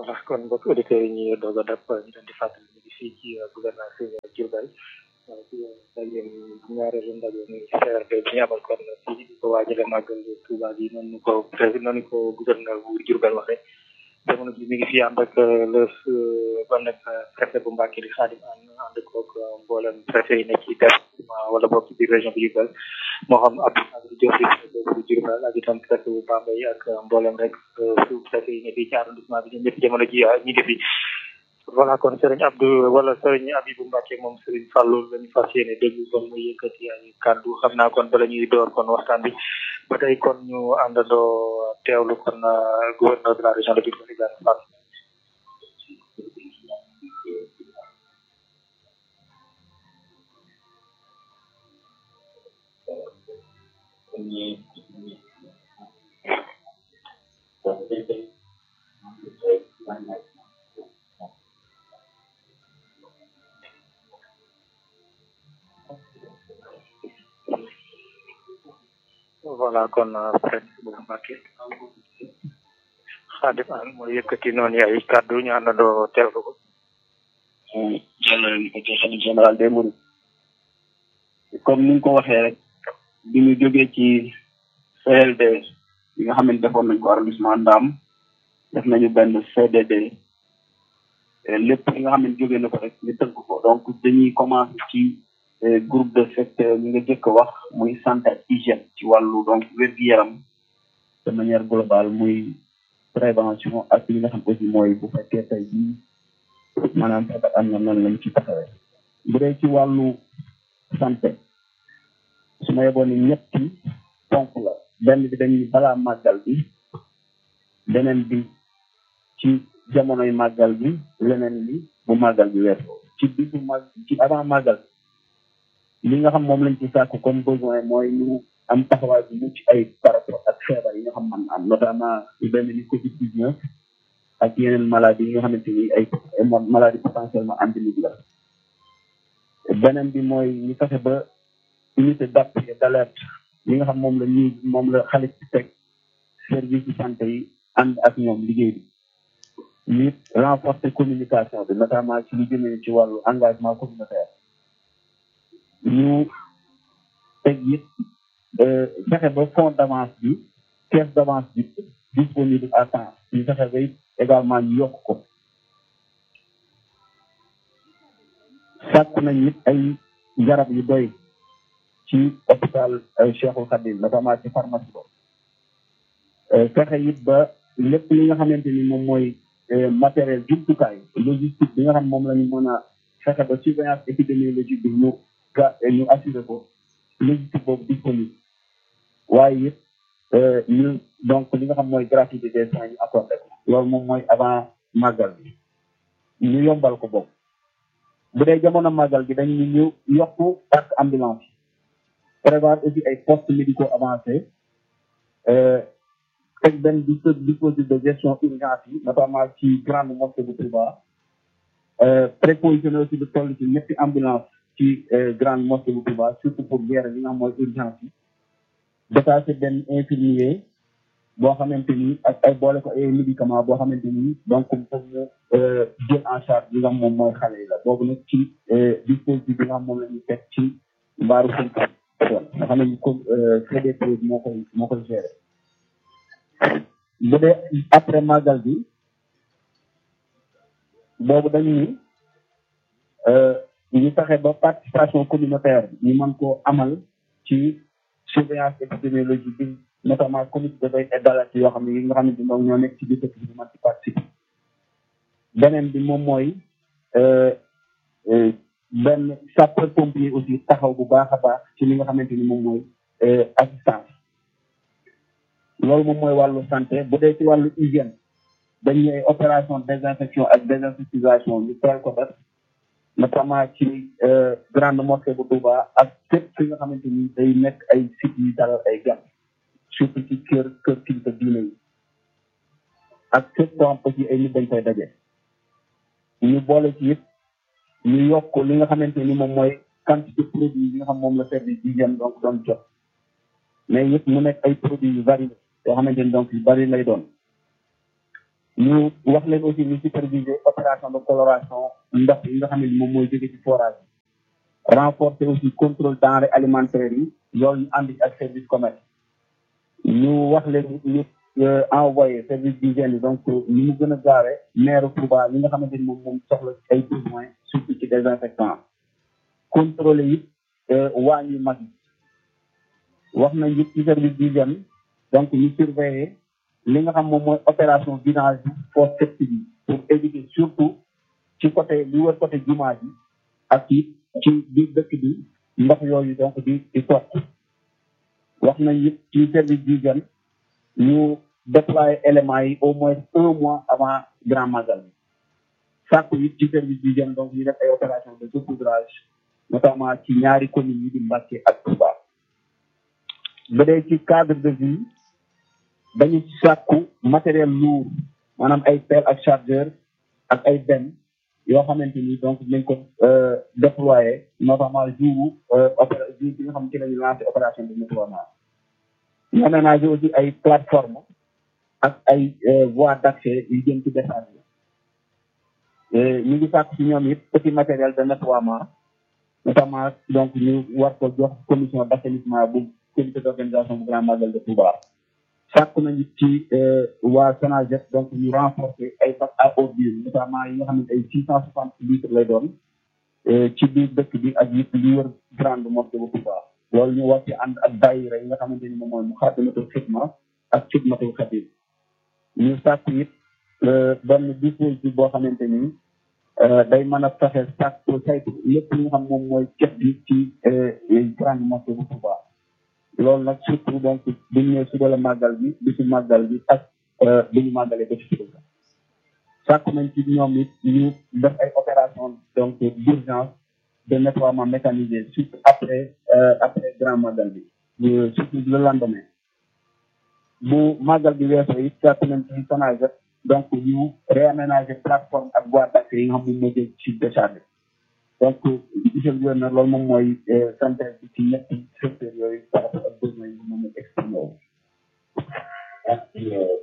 voilà kon mbokk auditeurs yi ñuy doog a dab ñu leen di fàttali ñu ngi fii ci gouvernance Diourbel ci ndaje ñaareelu ndaje muy CRD bi ñu amal kon fii di ko waajale màggal Touba bi noonu ko président noonu ko gouverneur bu Diourbel waxee jamono ji mi ngi fi ànd ak le ban nag préfet bu Mbacke di Khadim Anne ànd koog mboolem préfet yi nekk ci département wala bokk ci biir région bu Diourbel moo xam Abdou Khadre Diop di bu Diourbel ak itam préfet bu Bambey ak mboolem rek sous préfet yi nekk ci arrondissement bi ñoom ñëpp jamono ji ñi ngi fi voilà kon Serigne Abdou wala Serigne Abibou Mbacke moom Serigne Fallou lañu fas yéene déglu kon muy yëkkati ay kàddu xam naa kon bala ñuy door kon waxtaan bi ba tey kon ñu àndandoo teewlu kon gouverneur de la région de Diourbel Ibrahima Fall voilà kon président bu Mbacke Khadim Anne mooy yëkkati noonu ay kàddu ñu àndandoo teewlu ko. jàllale ko ci xalif général des Mourides comme ni nga ko waxee rek bi ñu jógee ci CLD bi nga xam ne defoon nañ ko arrondissement Ndam def nañu benn CDD lépp li nga xam ne jógee na ko rek ñu tënk ko donc dañuy commencé ci groupe de secteur ñi nga jëkk wax muy santé ak hygiène ci wàllu donc wér-gu-yaram de manière globale muy prévention ak li nga xam aussi mooy bu fekkee tey jii maanaam feebar am na noonu lañ ci taxawee bu dee ci wàllu santé su ma yeboon ni ñetti ponk la benn bi dañuy balaa màggal bi beneen bi ci jamonoy màggal bi leneen li bu màggal bi weesoo ci bisu màgg ci avant màggal li nga xam moom lañ ci sàkk comme besoin mooy ñu am taxawaay bu mucc ay par rapport ak feebar yi nga xam man am notamment lu benn ni covid 19 ak yeneen maladie yi nga xamante ni ay maladie potentiellement endémique la beneen bi mooy ñu fexe ba unité d'appui et d'alerte yi nga xam moom la ñuy moom la xalit ci teg service de santé yi ànd ak ñoom liggéey bi ñu renforcer communication bi notamment ci lu jëmee ci wàllu engagement communautaire ñu teg it fexe ba fonds d'avance bi caisse d'avance bi disponible à temps ñu fexe ba it également ñu yokk ko sàkk nañ it ay garab yu doy ci hôpital Cheikhul Khadim notamment ci pharmacie bo fexe it ba lépp li nga xamante ni moom mooy matériel jumtukaay logistique bi nga xam moom la ñu mën a fexe ba surveillance épidémiologique bi ñu ga ñu assuré ko logistique boobu disponible waaye it ñu donc li nga xam mooy gratuité des soins ñu accordé ko loolu moom mooy avant màggal bi ñu yombal ko boobu bu dee jamono màggal bi dañu ñu yokku parc ambulance prévoir aussi ay postes médicaux avancés teg benn dispositif de gestion urgence yi notamment ci grande mosquée bu Touba prépositionné aussi lu toll ci ñetti ambulance ci grande mosquée bu Touba surtout pour gérer li nga xam mooy urgence yi détaché benn infirmier boo xamante ni ak ay boole ko ay médicament boo xamante ni donc pour mu jël en charge li nga xam moom mooy xale yi la boobu nag ci dispositif bi nga xam moom la ñuy teg ci mbaaru sënk nga xam ne comme CDP moo koy moo koy gérer bu dee après màggal bi boobu dañu ni ñu fexe ba participation communautaire ñu mën koo amal ci surveillance épidémiologique bi notamment comité de veille et d'alerte yoo xam ne yi nga xam ne bi ñoo nekk ci biir dëkk bi mën ci participer beneen bi moom mooy benn sapeur pompier aussi taxaw bu baax a baax ci li nga xamante ni moom mooy assistance loolu moom mooy wàllu santé bu dee ci wàllu hygiène dañuy ay opération désinfection ak désinsectisation ñu teel ko def notamment ci grande mosquée bu Touba ak fépp fi nga xamante ni day nekk ay sites yi dalal ay gan surtout ci kër kër kilifa diine yi ak fépp koo xam aussi ay nit dañ koy daje ñu boole ci it ñu yokk li nga xamante ni moom mooy quantité produit yi nga xam moom la service d'hygiène donc doon jot mais it mu nekk ay produits yu bari yoo xamante ni donc yu bari lay doon ñu wax leen aussi ñu superviser opération de coloration ndox yi nga xam ne moom mooy jóge ci forage bi renforcer aussi contrôle denrées alimentaires yi loolu ñu ànd ci ak service commerce ñu wax leen ñu envoyé service d'hygiène yi donc ñu mu gën a gaawee maire Touba li nga xamante ni moom moom soxla ay besoins surtout ci désinfectant contrôler it waañ yu mag yi wax nañ it ci service d'hygiène donc ñu surveiller li nga xam moom mooy opération vidange bi fosse septique bi pour éviter surtout ci côté li wër côté jumaa ji ak it ci biir dëkk bi ndox yooyu donc di di sotti wax nañ it ci service d'hygiène ñu déployer éléments yi au moins un mois avant grand magal bi sàkku it ci service d'hygiène donc ñu def ay opération de saupoudrage notamment ci ñaari communes yi di Mbacké ak Touba ba dee ci cadre de vie dañu sàkku matériel lourd maanaam ay pelle ak chargeur ak ay benn yoo xamante ni donc dinañ ko déployer notamment jour opéra jour bi nga xam ci lañu lancé opération de nettoiement ñu aménagé aussi ay plateforme ak ay voies d'accès yu jëm ci décharge ñu ngi sàkk ci ñoom it petit matériel de nettoiement notamment donc ñu war ko jox commission d'assainissement bu comité d'organisation bu grand magal de Touba sàkk nañu ci waa Sonaged donc ñu renforcer ay bacs à eau vive notamment yi nga xam ne ay six cent soixante litres lay doon ci biir dëkk bi ak yëpp li wër grande mosquée bu Touba loolu ñu war ci ànd ak daayira yi nga xamante ni moom mooy mu xaddamatul xidma ak xidmatul xadim ñu sàkk it benn dispositif boo xamante ni day mën a fexe sàkk saytu lépp li nga xam moom mooy cet bi ci grande mosquée bu Touba loolu nag surtout donc bu ñu ñëwee suba la màggal bi bisu màggal bi ak bu ñu màggalee ba ci suba sàkk nañ ci ñoom it ñu def ay opération donc d'urgence de nettoiement mécanisé surtout après après grand màggal bi surtout le lendemain bu màggal bi weesoo it sàkk nañ ci Sonaged donc ñu réaménager plateforme ak voie d'accès yi nga xam ne moo jëm ci décharge donc monsieur le gouverneur loolu moom mooy synthèse bi ci ñetti secteurs yooyu par rapport ak besoin yi moom mooy exprimé wu.